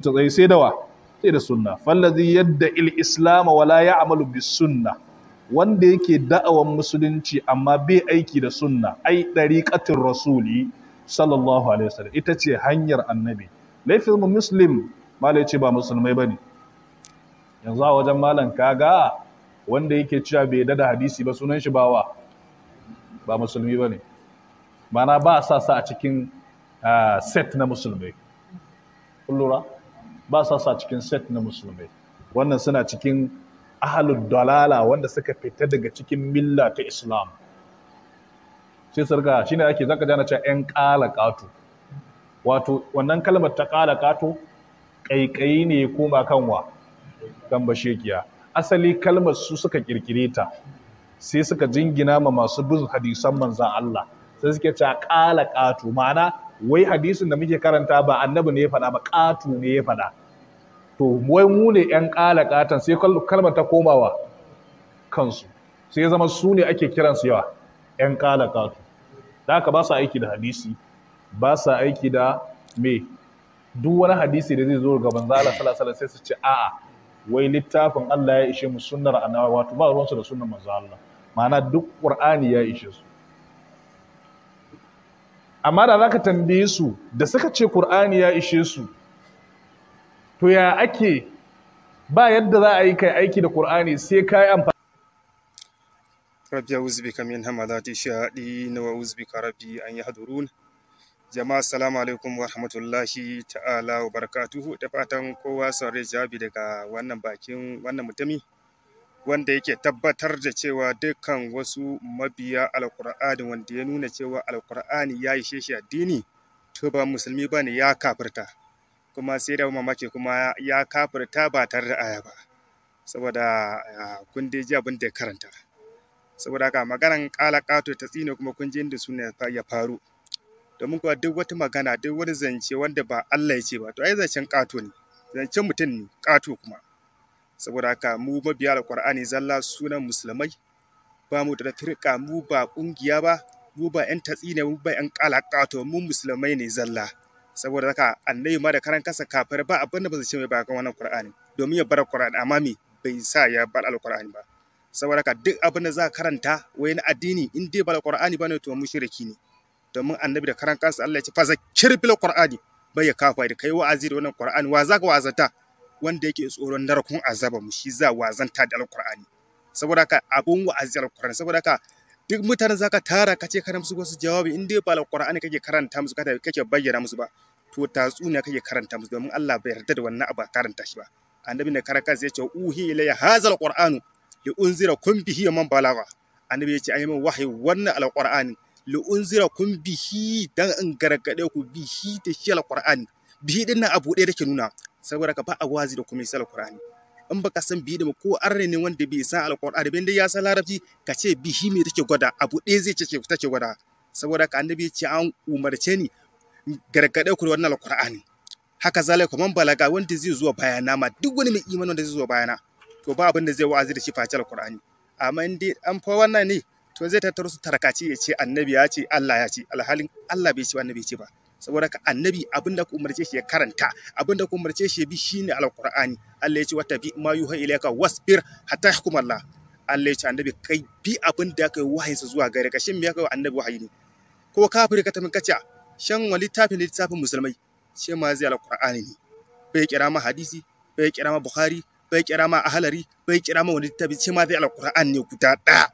tsaye sai da wa sai da sunna fallazi yadda il islam wala ya'malu bis sunna wanda yake da'awan musulunci amma bai aiki da sunna ai dariqatir rasuli sallallahu alaihi wasallam ita ce hanyar annabi laifin muslim malai ce ba musulmai bane yanzu a wajen malam kaga wanda yake cewa bai da hadisi ba sunan shi bawa ba musulmi bane mana ba sa sa a cikin set na musulmai kullura ba sa sa cikin set na musulmai wannan suna cikin ahalud dalala wanda suka fita daga cikin milla ta islam sai sarga shine ake zaka jana cewa yan kala katu wato wannan kalmar ta kala katu kaikayi ne ya koma kanwa kan bashekiya asali kalmar su suka kirkire ta sai suka jingina ma masu bin hadisan manzan Allah sai suke cewa kala katu ma'ana wai hadisin da muke karanta ba annabi ne ya faɗa ba katu ne ya faɗa to wai mu ne yan kala katan sai kalmar ta komawa kansu sai zama su ne ake kiransu yawa yan kala katu da haka ba sa aiki da hadisi ba sa aiki da me duk wani hadisi da zai zo ga manzo Allah sallallahu alaihi sai su ce a'a wai littafin Allah ya ishe mu sunnar annabi wato ba ruwansu da sunnar manzo Allah ma'ana duk qur'ani ya ishe su amma da zaka tambaye su da suka ce qur'ani ya ishe su to ya ake ba yadda za a yi kai aiki da qur'ani sai kai amfani rabbi a'udhu bika min hamadati shayatin wa a'udhu bika rabbi an yahdurun jama'a assalamu alaikum wa rahmatullahi ta'ala wa barakatuhu da fatan kowa saurari jawabi daga wannan bakin wannan mutumi wanda yake tabbatar da cewa dukkan wasu mabiya alkur'ani wanda ya nuna cewa alkur'ani ya ishe shi addini to ba musulmi bane ya kafirta kuma sai da mamaki kuma ya kafirta ba tare da aya ba saboda kun dai ji abin da ya karanta saboda haka maganan kala kato ta tsine kuma kun ji inda suna ya faru domin kuwa duk wata magana duk wani zance wanda ba Allah ya ce ba to ai zancen kato ne zancen mutum ne kato kuma saboda haka mu mabiya alqur'ani zalla sunan musulmai ba mu da firka mu ba kungiya ba mu ba yan tatsi ne mu ba yan kala kato mu musulmai ne zalla saboda haka annabi ma da karan kasa kafir ba abin da ba zai ce mai ba kan wannan qur'ani domin ya bar qur'ani amma me bai sa ya bar alqur'ani ba saboda haka duk abin da za karanta wai na addini in dai ba alqur'ani bane to mushriki ne domin annabi da karan kansa Allah ya ce fa zakir bil qur'ani bai ya kafa da kai wa'azi da wannan qur'ani wa zaka wa'azanta wanda yake tsoron narkun azaba mu shi za wa'azanta da alqur'ani saboda haka abun wa'azi alqur'ani saboda haka duk mutanen zaka tara kace kana musu wasu jawabi in dai ba alqur'ani kake karanta musu kake bayyana musu ba to tatsuniya kake karanta musu domin Allah bai yarda da wannan abu karanta shi ba annabi ne karan kansa ya ce uhi ilayya hazal qur'anu li unzira kun bihi man balagha annabi ya ce ayi min wahayi wannan alqur'ani li'unzira kun bihi dan in gargaɗe ku bihi da shi alqur'ani bihi din nan abu ɗaya take nuna saboda ka ba a wazi da kuma isa alqur'ani in baka san bihi da ko arne ne wanda bai san alqur'ani bin dai ya san larabci ka ce bihi me take gwada abu ɗaya zai ce take gwada saboda ka annabi ce an umarce ni gargaɗe ku da wannan alqur'ani haka zalika man balaga wanda zai zuwa bayana ma duk wani mai imani wanda zai zuwa bayana to ba abin da zai wa'azi da shi face alqur'ani amma in dai an fa wannan ne to zai tattaro su tarkaci ya ce annabi ya ce Allah ya ce alhalin Allah bai ce annabi ya ce ba saboda ka annabi abin da ku umarce shi ya karanta abin da ku umarce shi ya bi shine alqur'ani Allah ya ce wata bi ma yuha ilayka wasbir hatta yahkum Allah Allah ya ce annabi kai bi abin da kai wahayin sa zuwa gare ka shin me ya kai annabi wahayi ne ko kafiri ka tafi kace shan wani littafin littafin musulmai ce ma zai alqur'ani ne bai kira ma hadisi bai kira ma bukhari bai kira ma ahlari bai kira ma wani littafi ce ma zai alqur'ani ne guda ɗaya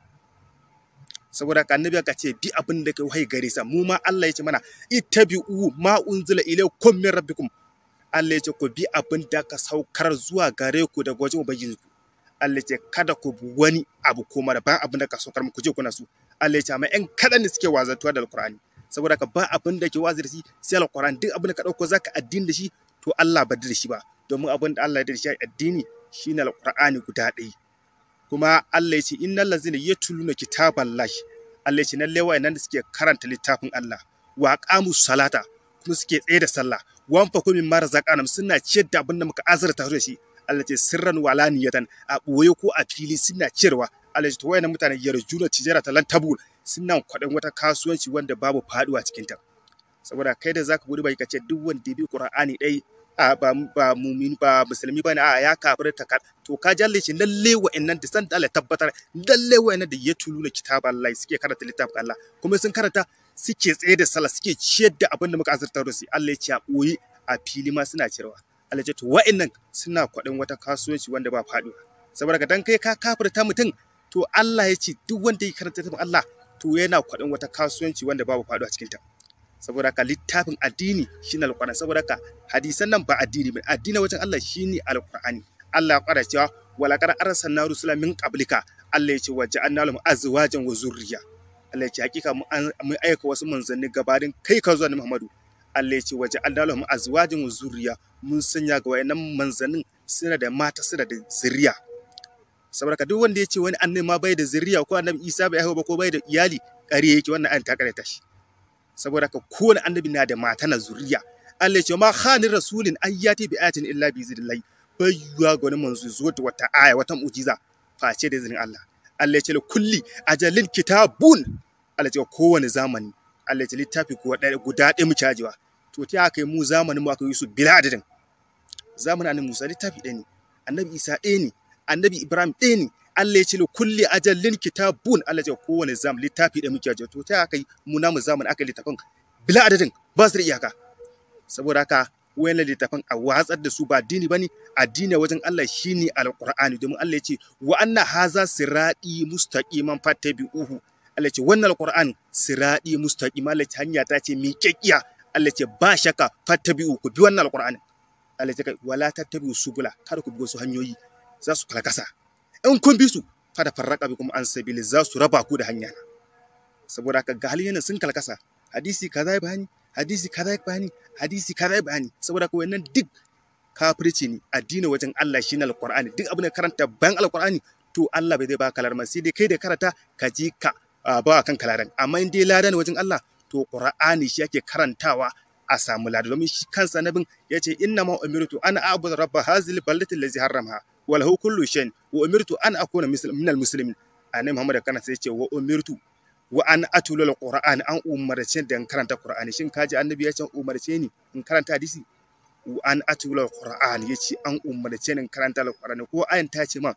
saboda ka annabi ka ce bi abin da kai wahai gare sa mu ma Allah ya ce mana ittabi'u ma unzila ilaykum min rabbikum Allah ya ce ku bi abin da ka saukar zuwa gare ku daga wajen ubangiji ku Allah ya ce kada ku bi wani abu ko mara ba abin da ka saukar muku je kuna su Allah ya ce amma ƴan kaɗan da suke wazantuwa da alqur'ani saboda ka ba abin da ke wazi da shi sai alqur'ani duk abin da ka dauko zaka addini da shi to Allah ba da shi ba domin abin da Allah ya da shi addini shine alqur'ani guda ɗaya kuma Allah ya ce innal ladzina yatluna kitaballahi Allah ya ce lalle wayannan da suke karanta littafin Allah wa aqamu salata kuma suke tsaye da sallah wan fa kumin mara zakanam suna ciyar da abin da muka azurta da shi Allah ya ce sirran walaniyatan a boye ko a fili suna ciyarwa Allah ya ce to wayannan mutane yarjuna tijara talan tabul suna kwaɗan wata kasuwanci wanda babu faduwa cikin ta saboda kai da zaka gudu bai kace duk wanda bi Qur'ani dai a ba ba mumin ba musulmi bane a ya kafirta ka to ka jalle shi lalle wa'annan da san da Allah tabbatar lalle wa'annan da ya tulu na kitab Allah suke karanta littafin Allah kuma sun karanta suke tsaye da sallah suke ciyar da abin da muka azurtar da su Allah ya ce a boye a fili ma suna cirewa Allah ya ce to wa'annan suna kwaɗin wata kasuwanci wanda ba faɗuwa saboda ka dan kai ka kafirta mutum to Allah ya ce duk wanda ya karanta littafin Allah to yana kwaɗin wata kasuwanci wanda babu faɗuwa cikin ta saboda ka littafin addini shine alqur'ani saboda ka hadisan nan ba addini ba addini wajen Allah shine alqur'ani Allah ya fara cewa wala qad arsalna rusula min qablika Allah ya ce wa ja'alna lahum azwajan wa zurriya Allah ya ce hakika mun aika wasu manzanni gabanin kai ka zuwa Muhammadu Allah ya ce wa ja'alna lahum azwajan wa zurriya mun sanya ga wayannan manzannin suna da mata suna da zuriya saboda ka duk wanda ya ce wani annabi ma bai da zuriya ko annabi Isa bai haihu ba ko bai da iyali ƙarya yake wannan an ta ta shi saboda ka kowane annabi na da mata na zuriya Allah ya ce ma khanin rasulin ayyati bi ayatin illa bi zidillah bai yuwa ga wani manzo zuwa da wata aya wata mu'jiza face da izinin Allah Allah ya ce kulli ajalin kitabun Allah ya ce kowane zamani Allah ya ce littafi ko guda ɗaya mu cajewa to ta aka yi mu zamanin mu aka yi su bila adadin zamanin annabi Musa littafi ɗaya ne annabi Isa ɗaya ne annabi Ibrahim ɗaya ne Allah ya ce kulli ajalin kitabun Allah ya ce kowane zam littafi da muke to ta aka yi mu namu zaman aka littafin bila adadin ba su da iyaka saboda haka wayannan littafin a watsar da su ba addini bane addini wajen Allah shine alqur'ani domin Allah ya ce wa anna haza sirati mustaqiman fattabi'uhu Allah ya ce wannan alqur'an sirati mustaqima Allah ya ce hanya ta ce miƙaƙiya Allah ya ce ba shaka fattabi'u ku bi wannan alqur'ani Allah ya ce wala tattabi'u subula kada ku bi wasu hanyoyi za su kalkasa in kun bi su fada farraka bi kuma an sabili za su raba ku da hanya saboda haka ga halin sun kalkasa hadisi kaza ya bayani hadisi kaza ya bayani hadisi kaza ya bayani saboda haka wannan duk kafirci ne addini wajen Allah shine alqur'ani duk abin da karanta bayan alqur'ani to Allah bai zai ba kalar sai dai kai da karanta ka je ka ba kan kalaran amma in dai ladan wajen Allah to qur'ani shi yake karantawa a samu lada domin shi kansa nabin ya ce inna ma umirtu ana abudu rabba hazil ballati allazi harramha wa lahu kullu shay'in wa umirtu an akuna minal muslimin annabi Muhammad kana sai ce wa umirtu wa an atulu alquran an umarce da in karanta qur'ani shin kaji annabi ya ce umarce ni in karanta hadisi wa an atulu alquran yace an umarce ni in karanta alqur'ani ko ayan ta ce ma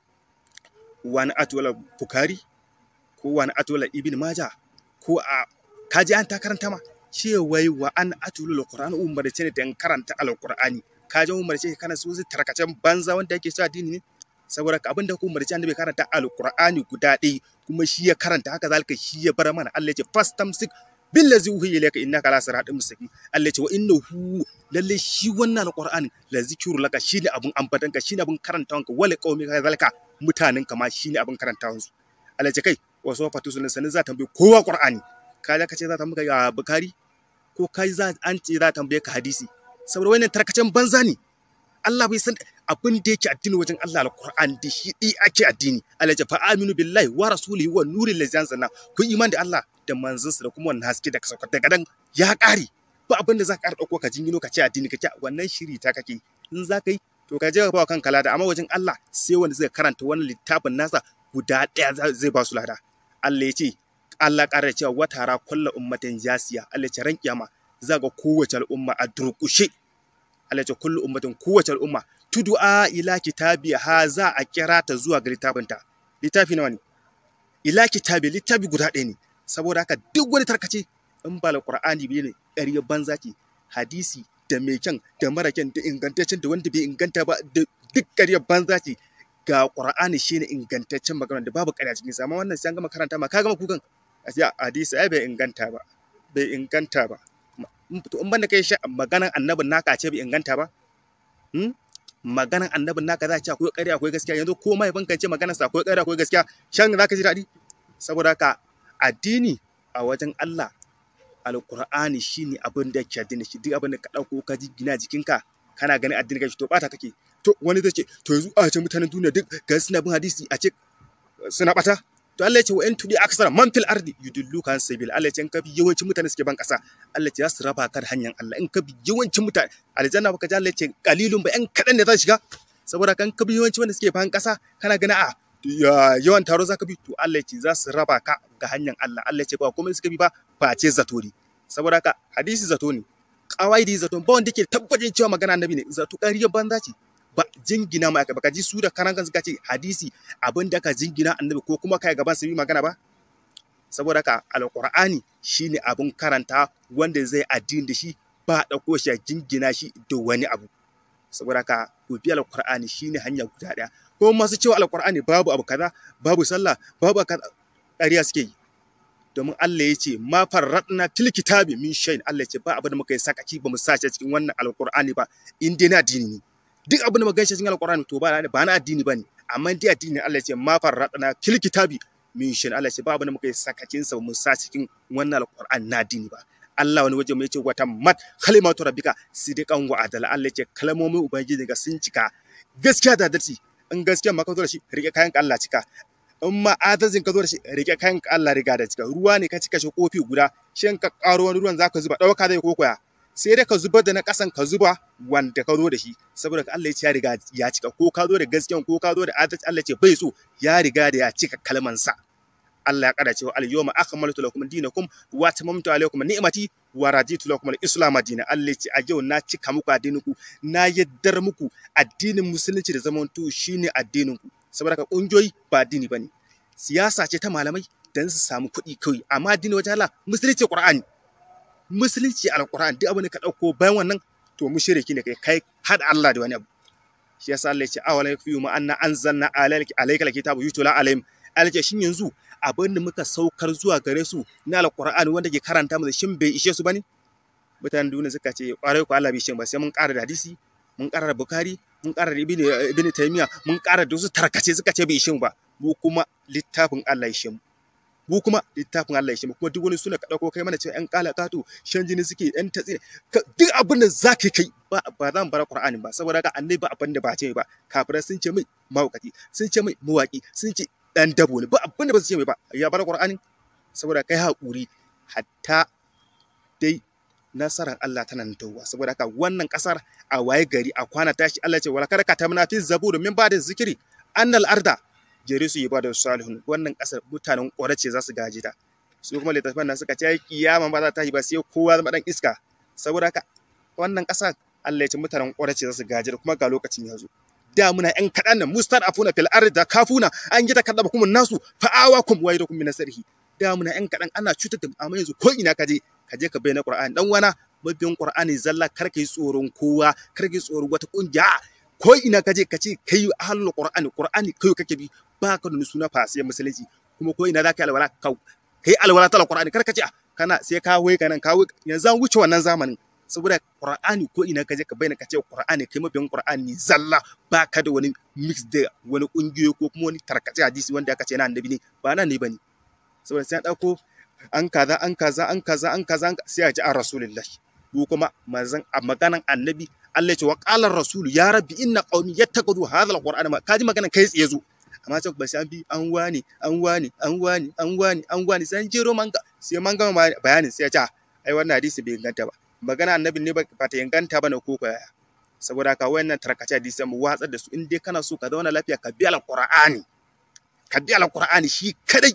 wa an atulu bukari ko wa an atulu ibn majah ko a kaji an ta karanta ma cewai wa an atulu alquran umarce ne da karanta alqur'ani ka ji umarce kana so zai tarkacen banza wanda yake cewa addini ne saboda ka abinda ku umarci annabi karanta alqur'ani guda ɗaya kuma shi ya karanta haka zalika shi ya bar mana Allah ya ce fastamsik billazi uhiya ilayka innaka ala siratin mustaqim Allah ya ce wa innahu lalle shi wannan alqur'ani la zikru laka shine abun ambatanka shine abun karantawanka wala qaumi ka zalika mutanen ka ma shine abun karantawansu Allah ya ce kai wasu fatu sunan sanin za ta tambaye kowa qur'ani ka ka ce za ta tambaye ga bukari ko kai za an ce za ta tambaye ka hadisi saboda wannan tarkacen banza ne Allah bai san abin da yake addini wajen Allah alquran da shi dai ake addini Allah ya fa aminu billahi wa rasulihi wa nuril ladzi anzalna ku iman da Allah da manzansa da kuma wannan haske da ka saukar daga dan ya kare ba abin da za ka dauko ka jingino ka ce addini kake wannan shiri ta kake in za ka yi to ka je ka ba kanka lada amma wajen Allah sai wanda zai karanta wannan littafin nasa guda daya zai ba su lada Allah ya ce Allah ƙara cewa wata ra kullu ummatin jasiya Allah ya ce ran kiyama za ga kowace al'umma a durƙushe Allah ce kullu ummatin kowace al'umma tud'a ila kitabi ha za a kira ta zuwa ga littafinta littafi nawa ne ila kitabi littafi guda ɗaya ne saboda haka duk wani tarkace in ba alqur'ani bai ne ƙarya banza ce hadisi da mai kyan da mara kyan da ingantaccen da wanda bai inganta ba da duk ƙarya banza ce ga qur'ani shine ingantaccen magana da babu ƙarya cikin sa amma wannan sai an gama karanta ma ka gama kukan hadisi ai bai inganta ba bai inganta ba to in banda kai maganan annabin naka ce bai inganta ba maganan annabin naka za a ce akwai ƙarya akwai gaskiya yanzu ko mahaifin kan ce maganar sa akwai ƙarya akwai gaskiya shan za ka ji daɗi saboda haka addini a wajen Allah alqur'ani shine abin da yake addini shi duk abin da ka ɗauko ka ji gina jikinka kana ganin addini kai to bata kake to wani zai ce to yanzu a ce mutanen duniya duk ga suna bin hadisi a ce suna bata to Allah ya ce wa in tudi aksara man fil ardi yudilluka an sabil Allah ya ce in ka bi yawancin mutane suke ban kasa Allah ya ce za su raba ka da hanyar Allah in ka bi yawancin mutane aljanna baka ji Allah ya ce kalilun ba yan kadan ne za shiga saboda kan ka bi yawancin wanda suke ban kasa kana gana a yawan taro za ka bi to Allah ya ce za su raba ka ga hanyar Allah Allah ya ce ba komai suka bi ba face zato ne saboda ka hadisi zato ne kawai da zato ba wanda ke tabbacin cewa magana annabi ne zato ƙarya banza ce ba jingina ma aka baka ji su da karan kansu ce hadisi abin da ka jingina annabi ko kuma kai gaban su yi magana ba saboda haka alqur'ani shine abin karanta wanda zai addini da shi ba dauko shi a jingina shi da wani abu saboda haka ku bi alqur'ani shine hanya guda daya ko masu cewa alqur'ani babu abu kaza babu sallah babu kaza ƙarya suke yi domin Allah ya ce ma farradna fil kitabi min shay'in Allah ya ce ba abin da muka yi sakaki ba mu sace cikin wannan alqur'ani ba in dai na addini ne duk abin da muka ganshi cikin alqur'ani to ba ba na addini bane amma dai addini Allah ya ce ma farradna fil kitabi min shay'in Allah ya ce ba abin da muka yi sakakin sa ba mu sace cikin wannan alqur'ani na addini ba Allah wani waje mai ce wata mat kalimatu rabbika sidiqan wa adala Allah ya ce kalmomin ubangiji ga sun cika gaskiya da adalci in gaskiya ma ka zo da shi rike kayan Allah cika in ma adalcin ka zo da shi rike kayan Allah riga da cika ruwa ne ka cika shi kofi guda shin ka karo wani ruwan zaka zuba dauka zai kokoya sai dai ka zubar da na kasan ka zuba wanda ka zo da shi saboda Allah ya ce ya riga ya cika ko ka zo da gaskiya ko ka zo da adalci Allah ya ce bai so ya riga da ya cika kalman sa Allah ya kada cewa al-yawma akmaltu lakum dinakum wa tamamtu alaykum ni'mati wa raditu lakum al-islam dinan Allah ya ce a yau na cika muku addinin ku na yaddar muku addinin musulunci da zamanto shine addinin ku saboda ka kungiyoyi ba addini bane siyasa ce ta malamai dan su samu kuɗi kawai amma addini wajen Allah musulunci Qur'ani musulunci alquran duk abin da ka dauko bayan wannan to mushriki ne kai kai hada Allah da wani abu shi yasa Allah ya ce awala yakfiyu ma anna anzalna alayka alayka alkitaba yutula alayhim alke shin yanzu abin da muka saukar zuwa gare su na alqur'ani wanda ke karanta mu shin bai ishe su bane mutanen duniya suka ce kwarai ko Allah bai shin ba sai mun ƙara da hadisi mun ƙara da bukari mun ƙara da ibn ibn taymiya mun ƙara da wasu tarkace suka ce bai ishe mu ba mu kuma littafin Allah ya ishe mu mu kuma littafin Allah ya ishe mu kuma duk wani suna ka dauko kai mana cewa ƴan kala katu shan jini suke ƴan tatsine duk abin da zaka kai ba ba zan bar Qur'ani ba saboda haka annabi ba abin da ba ce ba kafirai sun ce mai mawakati sun ce mai mawaki sun ce dan dabo ne ba abin da ba su ce mai ba ya bar Qur'ani saboda kai haƙuri hatta dai nasarar Allah tana nan tawwa saboda haka wannan kasar a waye gari a kwana tashi Allah ce wala karaka ta muna fi zabur min ba da zikiri annal arda jere su ibada salihun wannan kasar mutanen ƙorace za su gaji ta su kuma littafin nan suka ce kiyama ba za ta yi ba sai kowa zama dan iska saboda haka wannan kasar Allah ya ce mutanen ƙorace za su gaji da kuma ga lokacin ya zo da muna yan kaɗan nan mustar afuna fil arda kafuna an gida kaɗa kuma nasu fa'awakum wa yadakum min nasrihi da muna yan kaɗan ana cutar da amma yanzu ko ina ka je ka je ka bayyana Qur'ani dan wana mabiyan Qur'ani zalla kar ka yi tsoron kowa kar ka yi tsoron wata kungiya ko ina ka je ka ce kai ahlul Qur'ani Qur'ani kai kake bi ba ka da suna fasiyar musulunci kuma ko ina za ka yi alwala ka kai alwala ta Qur'ani kar ka ce kana sai ka wai ka nan ka wai yanzu an wuce wannan zamanin saboda Qur'ani ko ina ka je ka bayyana ka ce Qur'ani kai mabiyan Qur'ani zalla ba ka da wani mix da wani kungiyoyi ko kuma wani tarkace hadisi wanda aka ce na annabi ne ba nan ne bane saboda sai an dauko an kaza an kaza an kaza an kaza sai a ji an rasulullah ko kuma manzon a maganan annabi Allah ya ce wa qala rasulu ya rabbi inna qaumi yattaqadu hadha alqur'ana ma kaji maganan kai tsaye zo amma sai ba sai an bi an wani an wani an wani an wani an wani sai an jero manga sai man gama bayanin sai ya ce ai wannan hadisi bai inganta ba magana annabi ne ba ta inganta ba ne ko ko yaya saboda haka wayannan tarkace hadisi mu watsar da su in dai kana so ka zauna lafiya ka bi alqur'ani ka bi alqur'ani shi kadai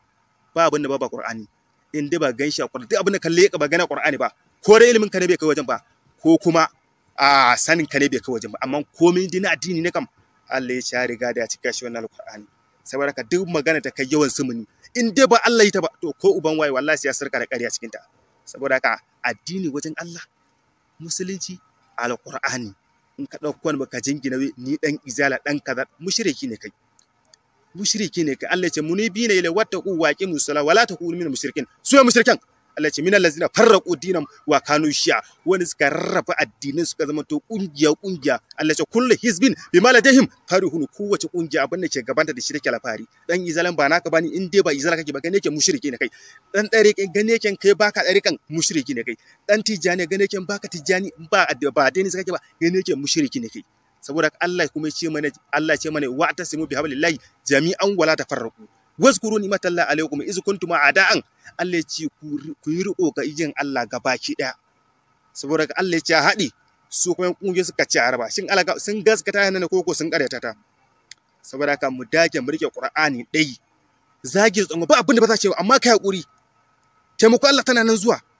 ba abin da ba ba qur'ani in dai ba gan shi a qur'ani duk abin da kalle ka ba gana qur'ani ba ko da ilimin ka ne bai kai wajen ba ko kuma a sanin ka ne bai kai wajen ba amma komai dina addini ne kam Allah ya ci riga da ya cika shi wannan alqur'ani saboda ka duk magana ta kai yawan sumuni in dai ba Allah yi ta ba to ko uban waye wallahi sai ya sarka da ƙarya cikin ta saboda haka addini wajen Allah musulunci alqur'ani in ka dauko wani baka jingina ni dan izala dan kaza mushriki ne kai mushriki ne kai Allah ya ce munibi ne ila wattaqu waqi musalla wala takunu minal mushrikin su mushrikan Allah ya ce minal ladzina farraqu dinam wa kanu shi'a wani suka rarraba addinin suka zama to kungiya kungiya Allah ya ce kullu hizbin bima ladahim farihun kowace kungiya abin da ke gabanta da shi take alfahari dan izalan ba naka bani in dai ba izala kake ba gane yake mushriki ne kai dan dare kai gane yake kai baka dare kan mushriki ne kai dan tijani gane yake baka tijani ba ba dai ne kake ba gane yake mushriki ne kai saboda Allah kuma ce mana Allah ce mana wa tasimu bi hablillahi jami'an wala tafarraqu wazkuru ni'matallahi alaykum iz kuntum a'da'an Allah ya ce ku yi riko ga ijin Allah gabaki daya saboda Allah ya ce haɗi su kuma kungiyoyi suka ce araba shin Allah sun gaskata yana ne koko sun karyata ta saboda haka mu dage mu rike Qur'ani dai zage tsongo ba abin da ba za ce amma kai hakuri taimako Allah tana nan zuwa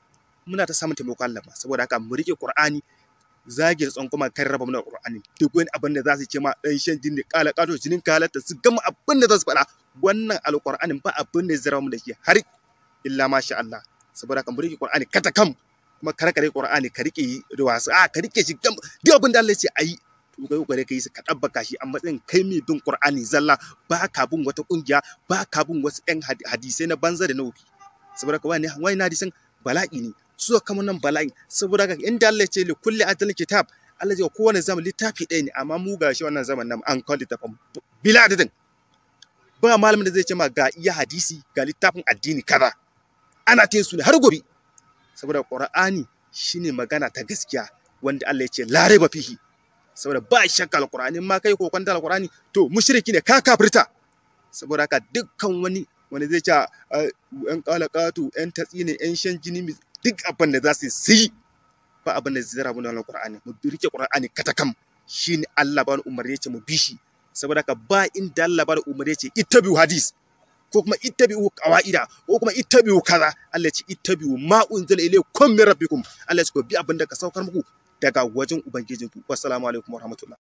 muna ta samun taimakon Allah saboda haka mu rike Qur'ani zagin tsan kuma kan raba mana Qur'ani duk wani abin da za su ce ma dan shan jini kala kato jinin kalata su gama abin da za su faɗa wannan alqur'anin ba abin da zai raba mu da shi har illa masha Allah saboda haka mu rike Qur'ani kata kam kuma kar ka rike Qur'ani ka rike da wasu a ka rike shi gam duk abin da Allah ya ce ayi to kai kokari kai su ka dabbaka shi a matsayin kai mai bin Qur'ani zalla ba ka bin wata kungiya ba ka bin wasu ɗan hadisai na banza da na wufi saboda haka wani wani hadisin bala'i ne su kama nan bala'i saboda haka inda Allah ya ce li kulli adal kitab Allah ya kowane zaman littafi ɗaya ne amma mu gashi wannan zaman nan an kawo littafin bila adadin ba malamin da zai ce ma ga iya hadisi ga littafin addini kaza ana ta su ne har gobe saboda Qur'ani shine magana ta gaskiya wanda Allah ya ce la raiba fihi saboda ba shakka alqur'ani ma kai ko kwanta alqur'ani to mushriki ne ka kafirta saboda haka dukkan wani wanda zai ce yan kalakatu yan tatsine yan shan jini duk abin da za su yi ba abin da zai rabu da alqur'ani mu rike qur'ani katakam shine Allah ba umarni ce mu bi shi saboda haka ba inda Allah ba umarni ce ittabi'u hadis ko kuma ittabi'u qawaida ko kuma ittabi'u kaza Allah ya ce ittabi'u ma unzila ilaykum min rabbikum Allah ya ce ko bi abin da ka saukar muku daga wajen ubangijinku wassalamu alaikum warahmatullahi